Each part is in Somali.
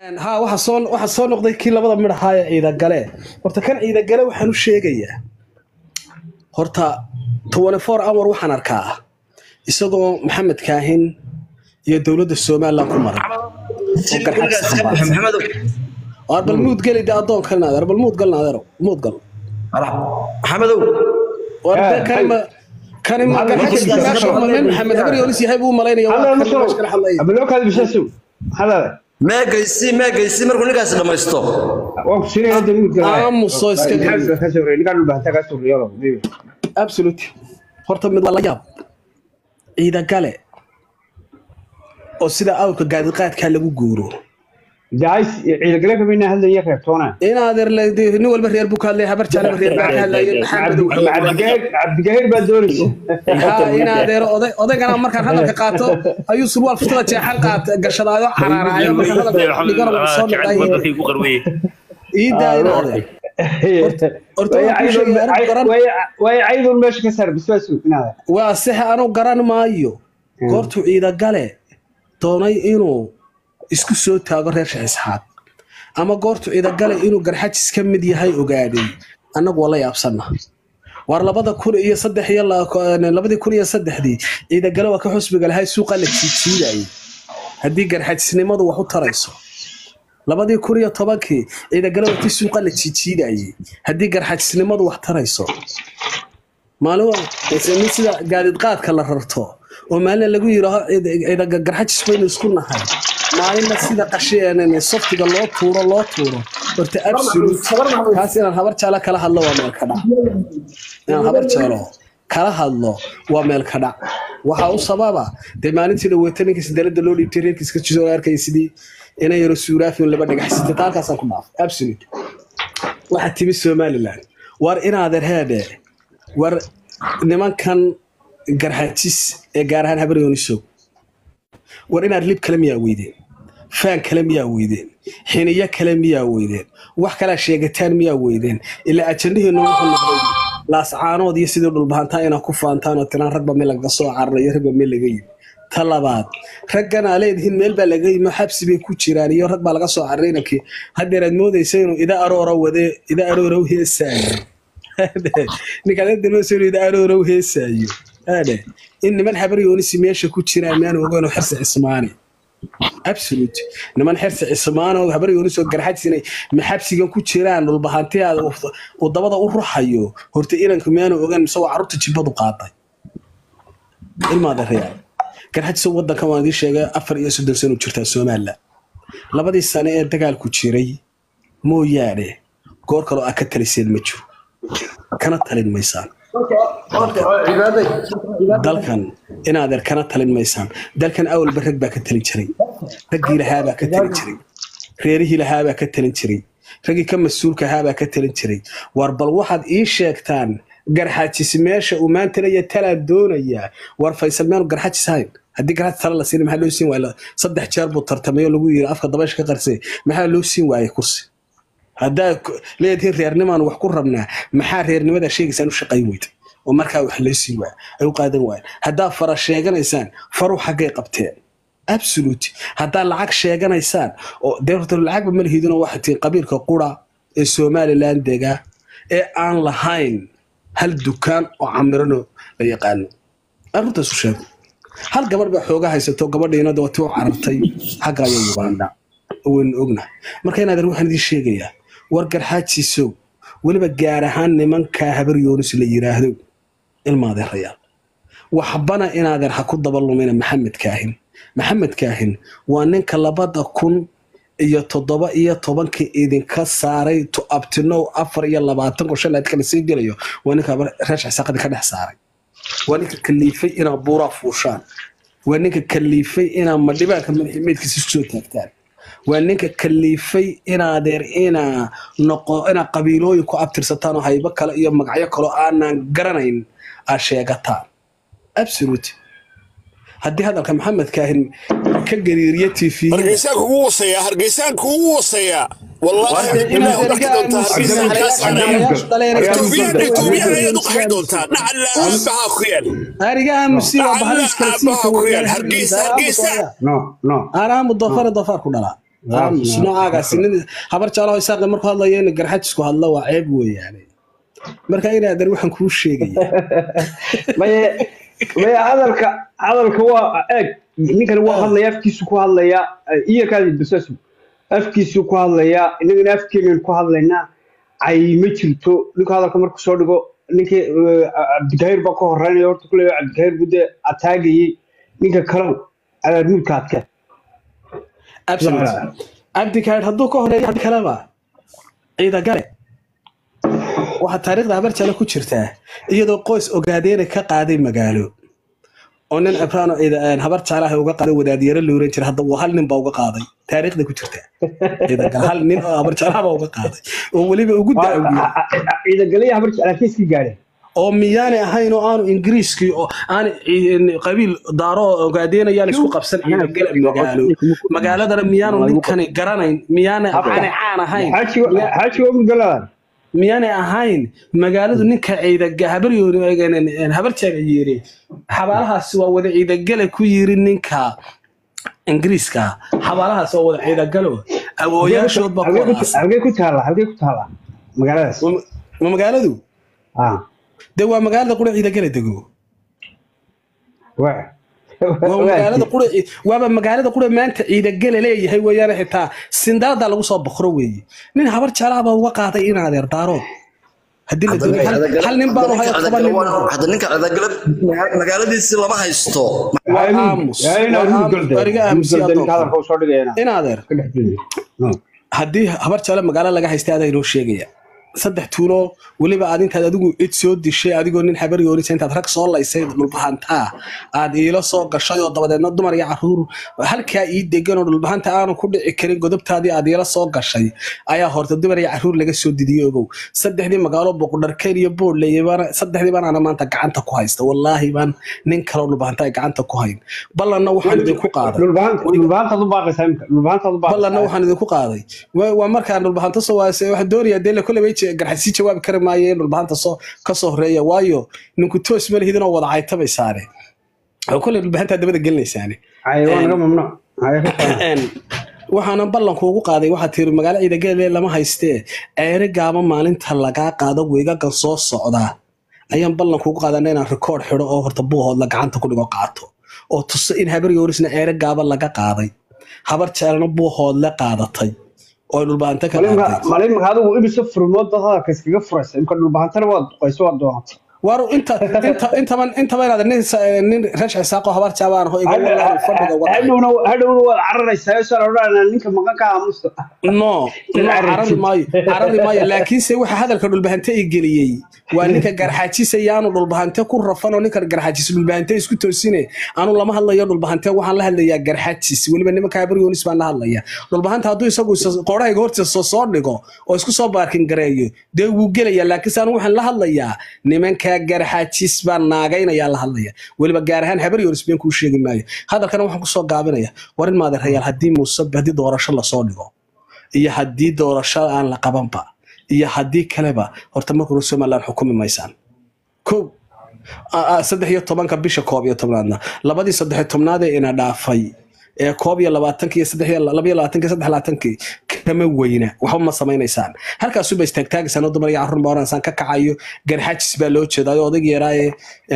ha waxa soo waxa soo noqday kii labada midh ahaa ee ciidagale horta kan ciidagale waxaan u sheegayaa horta 24 hour waxaan arkaa isagoo maxamed kaahin iyo dowladda somaliland ku maray oo garxad saxan waa bal muud geli de adoon kalna adeer bal muud galna adeero muud gal maxamedow war de kanima kanima garxad meesha ma nin maxamed habar yoonis yahay buu malaynaya waa kan meesha kala hadlaya abalokaadi bishasu hadaada meegaysi meegaysi markuu ninkaasi dhamaysto waan ku siinaya hadda mid aamuso iska geli ka soo reey ninkaan dhulbaanta ka soo reeyalo absolute horta mid waa la yaab ciidagale oo sida awrka gaadiqaadkaa lagu guuro jaais ciidagale kamayna hadlaya reebtoona in adeer la- nin walba reer buu ka hadlaya habar jaalaba reer baa ka hadlaya maxamed cabdigaheer baa doonaysa ha in adeer oday odaygana markaan hadalka qaato ayuu surwaal furtada jeexan qaat gashadaayo caraaraayo markaan hadalka dhigana wuu soo noqday iidaa in adeer horta waan kuu sheegay anigu garan way caydun meesha ka saar bisbaasu inaada waa sixa anu garan maayo goortuu ciidagale doonay inuu isku soo taago reer shaxisxaad ama goortuu ciidagale inuu garxajis ka mid yahay ogaaday annagu waa la yaabsanna waar labada kun iyo saddex iyo la- labadii kun iyo saddexdii ciidagale waa ka xusbiga lahay suuqa la jiijiidayay haddii garxajisnimadu wax u tarayso labadii kun iyo tobankii ciidagale waa tii suuqa la jiijiidayay haddii garxajisnimadu wax tarayso maalin wa- nin sida gaadiidqaadka la rarto oo maalin lagu yidhaaho garxajis baynu isku nahay maalinna sida qasheen softiga loo tuuro loo tuuro horta absolute kaas inaan habar jaalo kala hadlo waa meel ka dhac inaan habar jaalo kala hadlo waa meel ka dhac waxaa u sababa dee maalintii dhaweeta ninkiis dalada loo dhiibtay reerkiiska jisoo arkaya sidii inay yaro suuraafin laba dhagaxsitay taa halkaasaan ku dhaafay absolute waxaa timi somaliland war inaadeer heedhe war nimankan garxajis ee gaar ahaan habar yoonisow war inaad lib kale miyaa weydeen faan kale miyaa weydeen xiniyo kale miyaa weydeen wax kalaa sheegataan miyaa weydeen ilaa ajandaheenu wuxuu noqday laascaanood iyo sidii dhulbahantaa inaad ku faantaan oo tiraan ragba meel lagaga soo cararayo ragba meel laga yimi ta labaad raggan aa leedihiin meel baa laga yimi oo xabsi bay ku jiraan iyo rag baa laga soo cararay inankii haddeer aad moodaysa inuu ida aroora wade ida aroora u heesaayo ninkaad adalmoosa inuu ida aroora u heesaayo aadhe in niman habar yoonisi meesha ku jiraan maan ogeyn oo xirsi cismaani absolute niman xirsi cismaan oo habar yoonis oo garxajis inay maxabsigan ku jiraan dhulbahantiyaada uu dabada u ruxayo horta inanku miyaanu ogeyn mise waa carruurta jibbadu qaaday ilmaada reer garxajis wadankan waan idiin sheegay afar iyo soddon sano jirtaa somaliland labadii sane ee dagaalku jiray mooyaane goor kaloo aa ka taliseen ma jiro kana talin maysaan dalkan inaadeer kana talin maysaan dalkan awalba rag baa ka talin jiray raggii lahaabaa ka talin jiray reerihii lahaabaa ka talin jiray raggii ka mas-uulka ahaabaa ka talin jiray war bal waxaad ii sheegtaan garxajis meesha uu maanta leeya talaan doonayaa war faysal meanu garxajis hayn haddii garxajis tala la siina maxaa loo siin waaya saddex jeer buu tartamay oo lagu yiri afka dabaysha ka qarsay maxaa loo siin waayay kursi haddaad leedihiin reernimaan wax ku rabnaa maxaa reernimada sheegaysaan u shaqayn weyda oo markaa wax loo siin waaya ay u qaadan waayaan haddaad fara sheeganaysaan faru xaggay qabteen absolute haddaad lacag sheeganaysaan oo dee horta lacagba ma lihidinoo waxay tihiin qabiilka qura ee somaliland dega ee aan lahayn hal dukaan oo camirano la yaqaano arrintaas u sheego hal gabarh baa xooga haysato gabadhiina dawati u carartay xagga ayaa uganda waynu ognahay marka inaadeer waxaan idiin sheegayaa war garxaajiisow weliba gaar ahaan nimankaa habar yoonis la yiraahdo ilmaadeerayaal waxbana inaadeer ha ku dabalumina maxamed kaahin maxamed kaahin waa ninka labada kun iyo toddoba iyo tobanka idinka saaray to abtinow afar iyo labaatan oo shan kala sii gelayo waa ninka reesha xisaaqadii ka dhex saaray waa ninka kaliifay inaa buuraa fuushaan waa ninka kaliifay inaa madhibaanka madaximeedkiisa isku soo taagtaan waa ninka kaliifay inaadeer inaa noqo inaa qabiilooyin ku abtirsataan oo haybo kale iyo magacyo kaloo aanan garanayn aad sheegataan absolute haddii hadalka maxamed kaahin ka gariiriya tv hargeysaan kugu wasaya hargeysaan kugu wasaya wallaahi ilaa u dhaqi doontaa hargeysaan ayaad u qaxi doontaa dhacalla aabahaa ku yaal arigaha musiiba dhacalla bahaliis kala aabahaa ku yaal hargeysa hargeysa no no anaa mudofare dofaar ku dhalaa aamus noocaagaasi nin habar jaalaho isaaqe markuu hadlayo in garxajisku hadlo waa ceeb weeyaane marka inaadan waxaan kuu sheegaya maye maye hadalka hadalka waa eeg ninkani waa hadlaya afkiisu ku hadlaya iyo kaadi basasu afkiisu ku hadlaya innagana afkeenan ku hadlaynaa cay ma jirto ninka hadalka marku soo dhigo ninkii eh, cabdikahir baa ka horeynaya horta kule cabdikahir bude ataagayey ninka kalow abaarmuudka adke absolute cabdikaadh hadduu ka horeeyo had kaleba ciida gale waxaa taariikhda habar jale ku jirtaa iyadoo qoys ogaadeena ka qaaday magaalo oo nin cibraano ciida habar jaalaha uga qaaday wadaadyaro la oran jira hadda uu hal nin baa uga qaaday taariikhda ku jirta ciida gale hal nin oo habar jaalaha baa uga qaaday oo weliba ugu daawiye ciidagalaya habar jeclaakiiskii gaadheen oo miyaanay ahayn oo aanu ingiriiskii oo aan ci- qabiil daaro oo ogaadeenayaan isku qabsan ciidagale magaalo magaaladana miyaanu ninkani garanayn miyaanay aanay caan ahayn xaajiga xaajiga ugu galadaan miyaanay ahayn magaaladu ninka ciidaga habaryooni habarjaaga yiri xabaalahaasi waa wada ciidagale ku yiri ninka ingiriiska xabaalahaas waa wada ciidagalo awooyaashood baa ku wadaas halkee ku taalla halkee ku taalla magaaladaas ma magaaladu ah dee waa magaalada qura ciidagale dego waa waa magaalada qura waaba magaalada qura maanta ciidagale leeyahay weeyaane xitaa sindaada lagu soo boqro weeye nin habar jaalaha baa uga qaaday in adeer daarood haddii la doonayo hal- hal nin baanu hayo toban nin baan hayo. hadda ninka cidagale magaaladiisi lama haysto waa aamus waa aamus bariga aamus yaa doonta hadalka usoo dhigayana in adeer ka dhex joogo haddii habar jaale magaalo laga haystay adaa inoo sheegaya saddex tuulo weliba aad intaad adigu cid soo dishay adigoo nin habar yoonisa intaad rag soo laysay dhulbahantaa aad iila soo gashay oo dabadeedna dumar iyo caruur halkaa ii degan oo dhulbahanta aanu ku dhici karin godobtaadii aad iila soo gashay ayaa horta dumar iyo caruur laga soo didiyey ogow saddexdii magaalo boqodharkeen iyo boodley baan saddexdii baan ana maanta gacanta ku haysta wallaahi baan nin kaloo dhulbahanta ay gacanta ku hayn ballanna waxaan idinku qaaday dhulbahantaad u baaqaysaa imka dhulbahantaad u ballanna baaqaysaa waxaan idinku qaaday waa waa markaan dhulbahanto soo waasay waxaan doonayaa dee kolley bay garxasii jawaabi kari maayo in dhulbahanta soo ka soo horeeya waayo ninku toos ma lihidin oo wada caytabaysaane oo kolley dhulbahantaa dabada gelinaysaane ay waa naga mamnuuc ay ka taala Een, waxaana ballanku ugu qaaday waxaa tiri magaalo ciidagele lama haystee ceere gaaba maalinta lagaa qaado weegagan soo socdaa ayaan ballanku ugu qaadana inaan rikoord xidho oo horta buuhoodla gacanta ku dhigo qaato oo tuso in habar yoorisna ceere gaaba laga qaaday habar jeelna buuhoodle qaadatay oo ay dhulbaanta ka qaaday malimka adigu ibisa furmood dad hadalka iskaga furaysa imka dhulbahantana waad duqayso waad doonatay waru inta inta intaban intaba inaad nin sa- nin reesh cisaaqo habar jaabaan ho iga walaan fadhiga wada hadhowna hadhowna waad cararaysaa soo odhanaa ninka maqan ka aamusta no no carari maayo carari maayo laakiinse waxa hadalka dhulbahante i geliyey waa ninka garxaajisa yaanu dhulbahante ku rafan oo ninka garxaajis dhulbahante isku toosine anu lama hadlayo dhulbahante waxaan la hadlayaa garxaajis weliba nimanka habaryoonis baan la hadlaya dhulbahante hadduu isagu isa- qoorahayga hortiisa soo soo dhigo oo isku soo baarkin gareeyo dee wuu gelaya laakiinse anu waxaan la hadlayaa nimanka garxaajis baan naagaynaya la hadlaya weliba gaar ahaan habaryoonis been kuu sheegi maayo hadalkana waxaan kusoo gaabinaya war in maadeerayaal haddii muuse haddii doorasho lasoo dhigo iyo haddii doorasho aan la qabanba iyo haddii kaleba horta markuna somaliland xukumi maysaan ko a- a- saddex iyo tobanka bisha koob iyo tobnaadna labadii saddex iyo tobnaad ee ina dhaafay ee koob iyo labaatanki iyo saddex iyo laba iyo labaatanki saddex iyo labaatankii kama weyna waxba ma samaynaysaan halkaasuba istaagtaagaysaan oo dumar iyo carruur baa oranaysan ka kacayo garxajis baa loo jeedaayo odayg yaraaye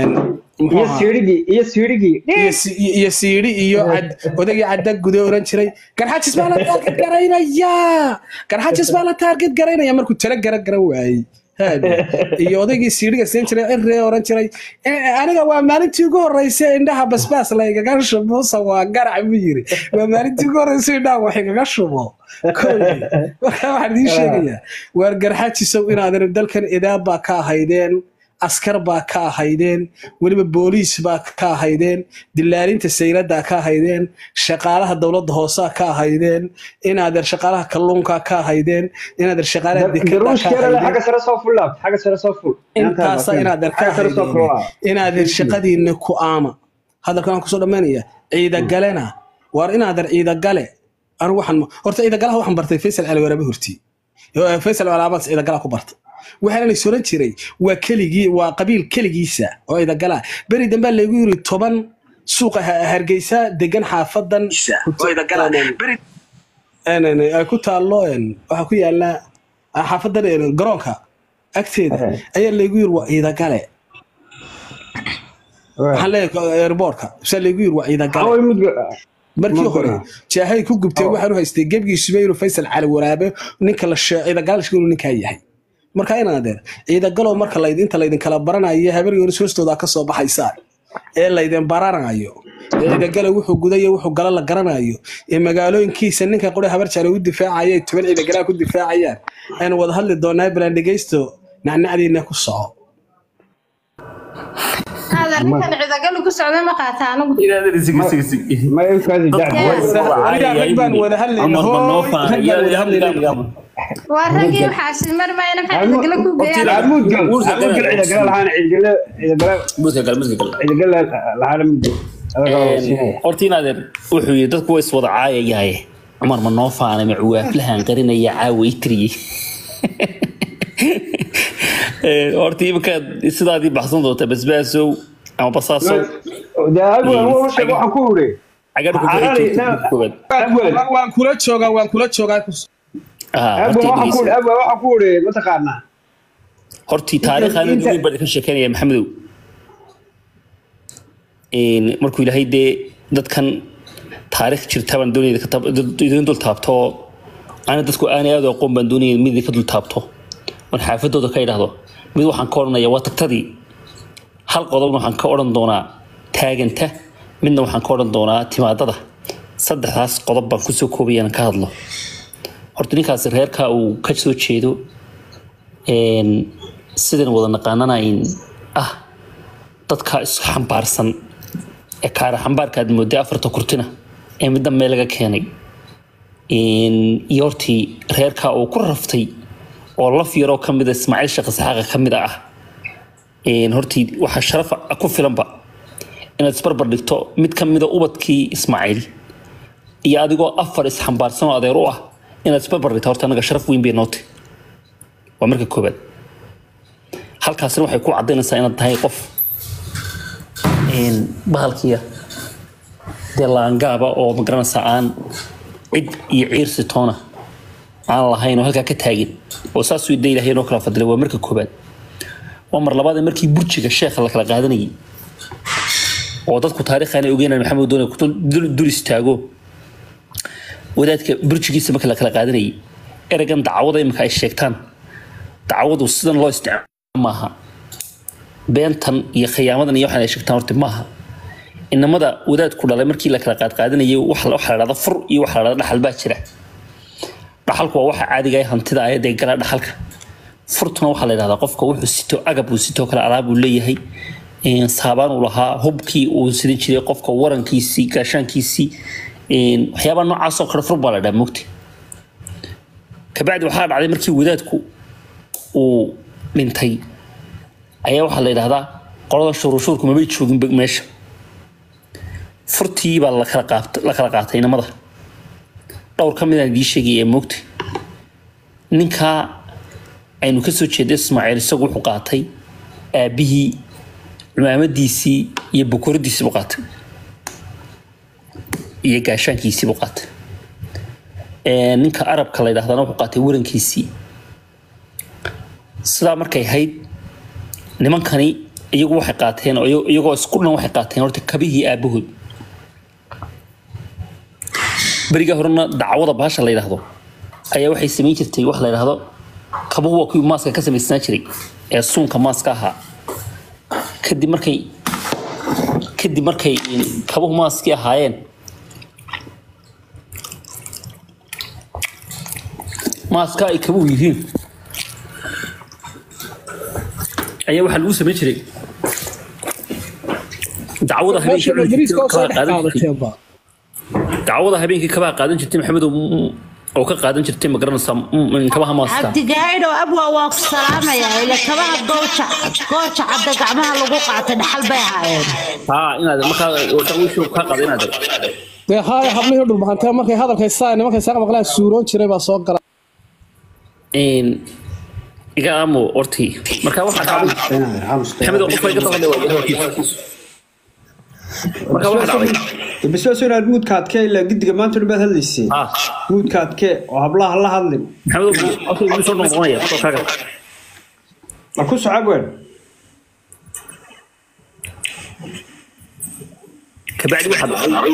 muxuu iyo ahaa siirigii iyo siirigii iyo si- iyo- iyo siidhi iyo cad odagii cadda gude oran jiray garxajis baa la taarget garaynayaa garxajis baa la taarget garaynaya markuu tala gara garan waayey Haade. iyo odaygii siidhiga siin jiray cirree oran jiray "Eh, aniga waa maalintii ugu horreysay indhaha basbaas la igaga shubo muuse waa garac buu yiri waa maalintii ugu horreysay indhaha wax igaga shubo Koodii. marka waxaan idiin sheegayaa waar garxajisow inaadan dalkan idaab baa ka ahaydeen askar baa ka ahaydeen weliba booliis baa ka ahaydeen dilaalinta sayladaa ka ahaydeen shaqaalaha dowladda hoosaa ka ahaydeen inaadan shaqaalaha kalluunka ka ahaydeen inaadan shaqaalaha dekada ka daruushkeeda ahaydeen xagga sare soo fullaab xagga sare soo full intaasa inaadan ka xagga sare soo ahaydeen fullaab inaadan shaqadiinna ku aama hadalkan waan kusoo dhammaynaya ciidagalena waar inaadan ciidagale anu waxaan horta ciidagalaha waxaan bartay faysal caliwaraabe horti faysal calaabaan ciidagalaha ku bartay waxaana is oran jiray waa keligii waa qabiil keligiisa oo ciidagala beri dambaa laygu yiri toban suuqa Ha- hargeysa degan xaafadan een, een, ay ku taallo een, waxaa ku yaala xaafadan een, garoonka agteeda Eh. ayaa laygu yiri waa ciidagale waxaan leeyahay airboortka saa laygu yiri waa ciidagale away mudga markii Ma hore garan. jaahay ku gubtay waxaan u haystay gebgiisuba inuu faysal cali waraabe ninka la shee ciidagaal inuu ninkaa yahay marka inaan adeer ciidagalow marka layd inta laydin kala baranayo habar yoris hoostooda ka soo baxaysaa ee laydin baranayo ee ciidagalow wuxuu gudayo wuxuu gala la garanayo ee magaalooyinkiisa ninka qori habar jale u difaacaya ay toban ciidagalaa ku difaacayaan aynu wada hadli doonaa bilaan dhegeysto nacnacdiina ku soco adeerkan cidagalu ku socda ma qaata anigu ma ilkaadi aniga rag baan wada hadlayna hooy rag baan wada hadlayna waa raggii waxaasi mar mayna maxaa cidagala ku geeyaan amuudgal amuudgal cidagala lahaan cidagala cidagala muska gal muska gal cidagala lahaan mudgal adaga waa siinaya horta in adeer wuxuu yidhi dadku way iswada caayayahay cumar ma noo faanay ma cuwaaflahan qarinaya caawa itriyey horta iminkaad sidaadii baxsan doonta basbaasow ama basaasow de agwal waa sheeg waxaan ku uri cagadhku koobaad agwal waan kula joogaa waan kula joogaa agwal waxaan ku uri agwal waxaan ku uri mataqaanaa hortii taariikhaan Inta- ugu bari ka sheekanaya maxamedow Een, markuu ilaahay dee dadkan taariikh jirta baan doonaya ka taab- dad- idin dul taabto ana dadku aanay aad u aqoon baan doonaya mid idinka dul taabto oon xaafadooda ka idhaahdo mid waxaan ka odhanaya waa tagtadii hal qodobna waxaan ka odhan doonaa taaganta midna waxaan ka odhan doonaa timaadada saddexdaas qodob baan kusoo koobayaan ka hadlo horta ninkaasi reerka uu ka soo jeedo een, sidan wada naqaanana in ah dadka iska xambaarsan ee kaara xambaarka aad mooday afarta kurtina ee midda meel laga keenay Een, iyo hortii reerka uu ku raftay oo laf yaroo ka mida ismaaciil sheekh isxaaqa ka mid ah Een, hortii waxaa sharaf ku filanba inaad isbarbar dhigto mid ka mida ubadkii ismaaciil iyo adigoo afar isxambaarsan oo adeer u ah inaad isbarbar dhigto horta anaga sharaf weyn bay nootay waa marka koobaad halkaasina waxay ku cadaynaysaa inaad tahay qof een, bahalkiya dee laangaaba oo magaranaysaa aan cid iyo ciirsi toona aan lahayn oo halkaa ka taagin oo saasuu ida ilaahay noo kala fadilay waa marka koobaad waa mar labaad ee markii burjiga sheekha la kala qaadanayay oo dadku taariikhaana ogeynaan maxamed doone ku dul dul istaago wadaadka burjigiisa marka la kala qaadanayay ereygan dacwada imika ay sheegtaan dacwadu sidan loo isticmaalo maaha beentan iyo khiyaamadan iyo waxaan ay sheegtaan horta maaha inamada wadaadku dhalay markii la kala qaadqaadanayay waxa waxa la dhahda fur iyo waxa la dhahda dhaxal baa jira dhaxalku waa waxa caadiga ah hantida ah ee dee gala dhaxalka furtuna waxaa la yidhahdaa qofka wuxuu sito agab uu sito kale alaab uu leeyahay een, saabaan uu lahaa hubkii uu sidan jiray qofka warankiisii gaashaankiisii een, waxyaabaa noocaas oo kale fur baa la dhaha mogti kabacdi waxaa dhacday markii wadaadku uu dhintay ayaa waxaa la yidhahdaa qolada shuruushuurku mabay joogin be- meesha furtii baa la kala qaat- la kala qaatay inamada dhowr ka midaan idiin sheegaya ee moogta ninkaa aynu ka soo jeeda ismaaciil isagu wuxuu qaatay aabbihii cumaamadiisii iyo bokoradiisii buu qaatay iyo gaashaankiisii buu qaatay Ee, ninka arabka la yidhahdana wuxuu qaatay warankiisii sidaa markay ahayd nimankani iyagu waxay qaateen oo iyago- iyagoo isku dhan waxay qaateen horta kabihii aabahood beriga horena dacwada baasha la yidhaahdo ayaa waxay samayn jirtay wax la yidhaahdo kabuhu waa kuwii maaska ka samaysnaa jiray ee suunka maaska ahaa kadib markay kadib markay kabuhu maaskii ahaayeen maaska ay kabuhu yihiin ayaa waxaa lagu samayn jiray dacwada habeenkii cuni jirtay oo kabaa qaadan jirtay dacwada habeenkii kabaa qaadan jirtay maxamedow mm, oo ka qaadan jirtay ma garanaysaa mm, kabaha maaska cabdigaayidho abwa waa ku salaamaya ila kabaha gooja gooja cadda gacmaha lagu qaatay dhaxal bay ahaayeen haa inaad markaa dawiishu kaa qaada inaad dee haaya hablihii dhulbahantee markay hadalkay saa nimankay saaqa maqlaan suuroon jiray baa soo gala een iga aamo hortii markaa waxaa dhacday maxamedow qofka iga dabadhe waa markaa waxaa dhacday basbaas inaad muudka adkee ilaa gidiga maanta dhan baad hadlaysay ah muudka adkee oo hablaha la hadlin maxamed oo soo noqonaya fotokaaga ma ku socab weyn kabacdi waxaa dhacday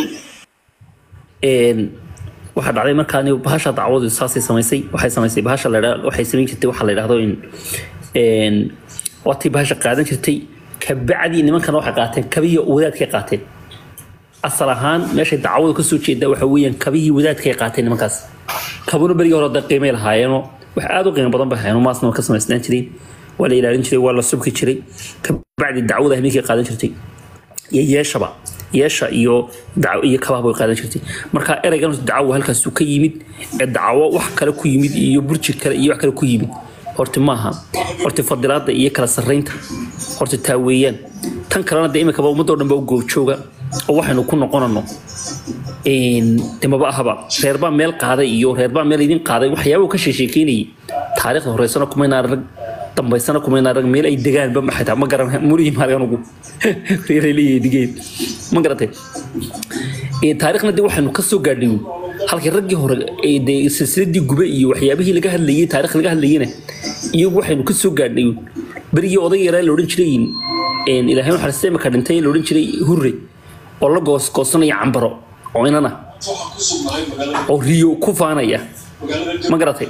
een waxaa dhacday markaan bahasha dacwadu saasay samaysay waxay samaysay bahasha la yidhaa waxay samayn jirtay waxaa la yidhaahdo in een watii bahasha qaadan jirtay kabacdi nimankan waxay qaateen kabiyo wadaadkay qaateen asal ahaan meeshay dacwadu kasoo jeeda waxa weeyaan kabihii wadaadkay qaateen nimankaas kabuna berigii hore dee qiimay lahaayeenoo wax aad u qiimo badan bay hayeen maasna waa ka samaysnaan jireen waa la ilaalin jiray waa la subki jiray kabacdi dacwada habeenkay qaadan jirtay iyo yeeshaba yeesha iyo dac- iyo kabaha bay qaadan jirtay marka ereygan dacawo halkaasuu ka yimid ee dacawo wax kale ku yimid iyo burji kale iyo wax kale ku yimid horta maaha horta fadilaada iyo kala sarreynta horta taa weeyaan tan kalena de imikaba ummadoo dhan ba u goobjooga oo waxaynu ku noqonano de maba ahaba reerbaa meel qaaday iyo reerbaa meel idin qaaday waxyaaba uu ka sheekeynayay taariikhda horeysana kumaynaa rag dambaysana kumaynaa rag meel ay degaanba maxaytaa ma garan murigi maaliganugu reeray leeyahay digeen ma garatay taariikhna de waxaynu ka soo gaadhay halkii raggii hore ee dee silsiladii gube iyo waxyaabihii laga hadlayay taarikh laga hadlayena iyagu waxaynu ka soo gaadhay berigii odayga yaraa la odhan jiray ilaahay waxaa seemaka dhintay la odhan jiray hurre oo la goosgoosanaya cambaro oo inana oo riyo ku faanaya ma garatay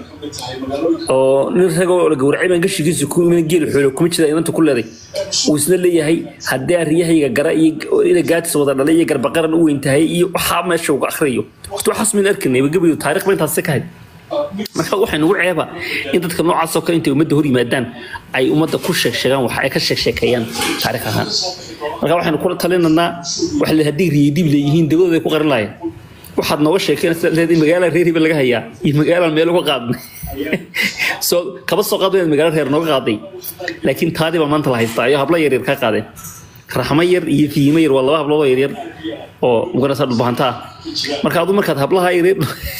oo nin ragoo la gowracay baan gashigiisa ku iman geel xoolo kuma jira inanta ku leeday uu isna leeyahay haddii arriyahayga gara iyo ina gaatis wada dhalay iyo garbaqaran u weyn tahay iyo waxaa meesha uga akhriyo horta waxaas min arkanay gabayo taariikh ba intaas ka hayd marka waxay nagu ceeba in dadka noocaas oo kale intay ummadda hor yimaadaan ay ummadda ku sheegsheegaan wax ay ka sheegsheekeeyaan taariikh ahaan marka waxaynu kula talinanaa waxa la haddii riyadib leeyihiin dawladooda ay ku qarin lahayen waxaad nooga sheekeenaysa leedahay magaala reer hiba laga hayaa iyo magaala meel uga qaadnay soo kaba soo qaad inaad magaalo reer nooga qaaday laakiin taadii baa maanta la haystaa iyo habla yaryar kaa qaadeen raxmo yar iyo fiimo yar waa laba hablood oo yaryar oo muganaysaa dhulbahanta ah marka adu markaad hablaha yaryar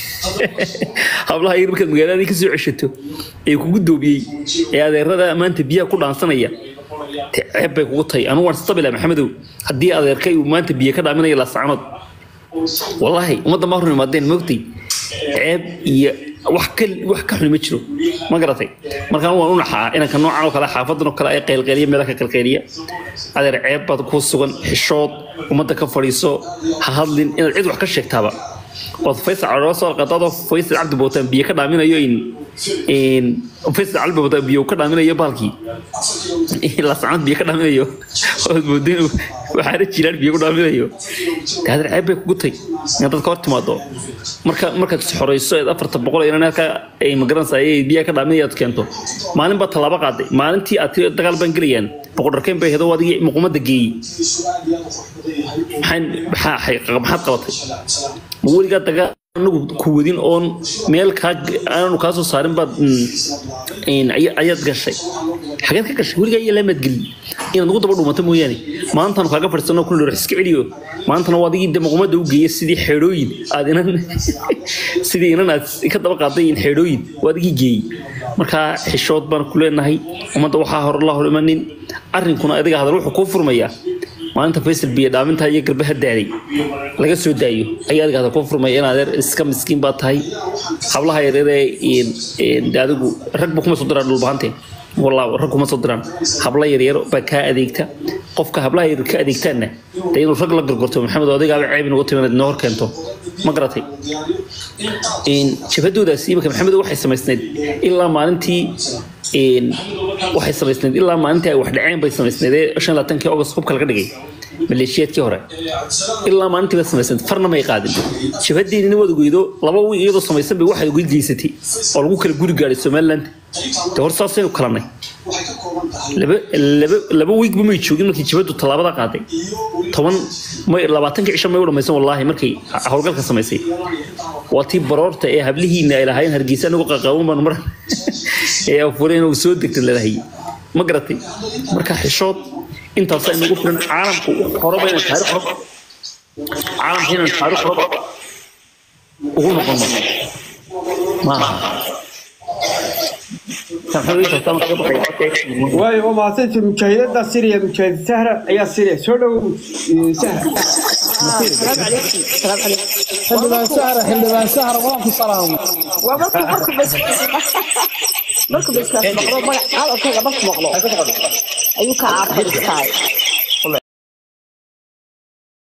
hablaha yar markaad magaaladii kasoo ceshato ee kugu doobiyey ee adeerada maanta biyaha ku dhaansanaya ceeb bay kugu tahay anugu waan istabila maxamedow haddii adeerkay uu maanta biyo ka dhaaminayo laasacnood wallaahi ummadda ma hor imaadeen moogtay ceeb iyo wax ka wax ka xun ma jiro ma garatay markaan waan u naxaa inanka noocan oo kale xaafadan oo kale ay qaylqayliya meelaha ka qaylqayliya adeer ceeb baad ku sugan xishood ummadda ka fadhiiso ha hadlin inaad cid wax ka sheegtaaba ood faysal caloola soo alqadaadoo faysal cabdi bootaan biyo ka dhaaminayo in faysal calbi bootaan biyo ka dhaaminayo baalkii lasacnad biyo ka dhaaminayo ood moodin waxaana jiraan biyo ku dhaaminayo daadir ceeb bay kugu tay inaad dadka hor timaado marka markaad isxoreyso eed afarta boqol inan halka ay magaranaysa ayay biyaha ka dhaaminaya aad keento maalin baa tallaabo qaaday maalintii aad tiri dagaal baan gelayaan boqordarkeen bay hedo adigii muqumada geeyey maxaan maxaad qabatay ma weligaa dagaal anagu ku wadin oon meel kaa aanu kaa soo saarin baad ayaad gashay xageed ka gashay weligaa iyo laamaad gelin inaad ugu daba dhumato mooyaane maantaanu kaaga fadhiisano kun dhor iska celiyo maantana waa adigii demuqumada u geeya sidii xeedhooyin aad inan sidii inan aad ka daba qaaday in xeedhooyin waa adigii geeyey marka xishood baan ku leenahay ummadda waxaa hor la hor imanin arrinkuna adiga hadal wuxuu kuu furmayaa maalinta faysal biyo dhaaminta iyo garbaha daaday laga soo daayo ayaa adiga hadal kuu furmaya in adeer iska miskiin baa tahay hablaha yareeree adigu ragba kuma soo diraan dhulbahanteen والله ركوم ما صدران حبلا يرير بكا أديكتا قفك حبلا يرير كأديكتانا دين الرجل لقر قرتو محمد وديك على عيب نقطة من النهر كنتو ما قرأتي إن شفتو ده سيبك محمد واحد سمسند إلا ما أنتي إن واحد سمسند إلا ما أنتي واحد عين بس سمسند عشان لا تنكي أوجس خوب كل قدقي maleeshiyaadkii hore ilaa maalintii ba samaysan farna may qaadin shabadeeni nin wada goydo laba wiig iyadoo samaysan bay waxay uga geysatay oo lagu kala guri gaadhay somaliland de hor saasaynu kalanay laba laba laba wiigba may joogin markii jabadu tallaabada qaaday toban may labaatanka cisho may u dhamaysan wallaahi markay howlgalka samaysay waa tii baroorta ee hablihiina ay lahaayeen hargeysa anigu qaqaawan baan mar ee afureen uu soo degtay lalahay ma garatay marka xishood intaas ay nagu filan caalamku horaba inaan taariikh horaba caalamka inaan taariikh horaba ugu noqono maaha waayo waa mahadsanti mujaahidada siriya mujaahid sahra ayaa siriya soo dhow sahra السلام عليكم السلام عليكم xildhibaan sahra xildhibaan sahra waan ku salaamo ومركو مركو بس مركو بس مقلو هذا كذا بس مقلو أيوك عارف الستايل